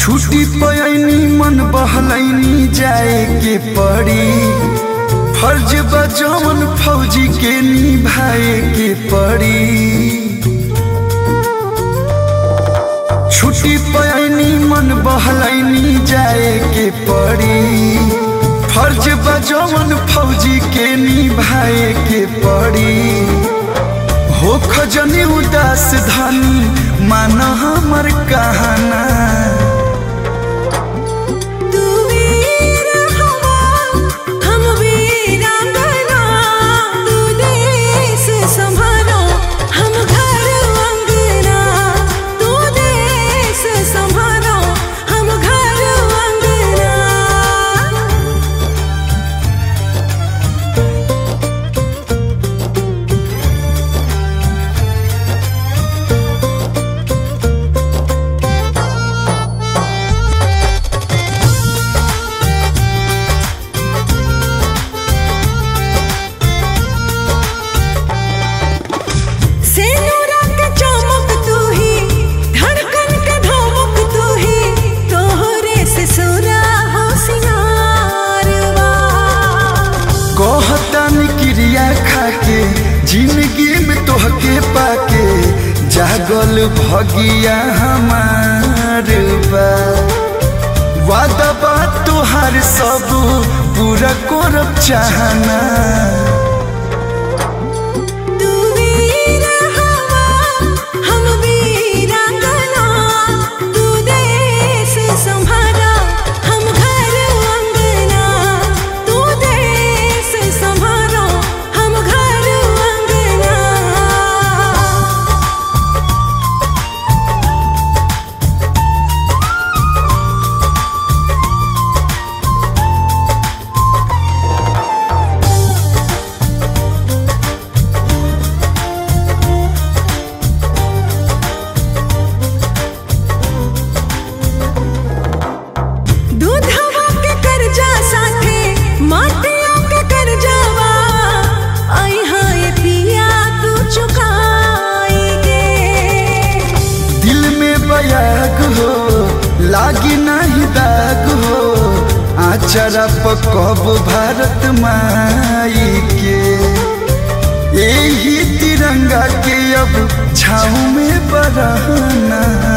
छुट्टी पयनी मन बहलैनी जाए के पड़ी फर्ज बजौन फौजी के निभाए के पड़ी छुट्टी पयनी मन बहलैनी जाए के पड़ी फर्ज बजौन फौजी के निभाए के पड़ी हो खजनी उदास धनी मान हमर कहना तू वीर हवा हम वीरांगना तू देश संभालो हम घर अंगना तू देश संभालो हम घर अंगना सेनुरा के चमक तू ही धड़कन के धमक तू ही तोहरे से सुरा हो सिंगारवा कहतानी क्रिया खाके जिंदगी में तोहके पाके जागल भगिया हमार बा वादा बात तोहार सब पूरा करब चाहना तू वीर हवा हम वीरांगना तू देश संभाला हम घर अंगना तू देश संभालो हम घर अंगना दूधवा के कर्जा साथे माटिया के कर्जावा आई हाय पिया तू चुकाएगे दिल में बयाग हो लागी नहीं दाग हो आचरा पकब भारत माई के यही तिरंगा के अब छाऊ में बरहना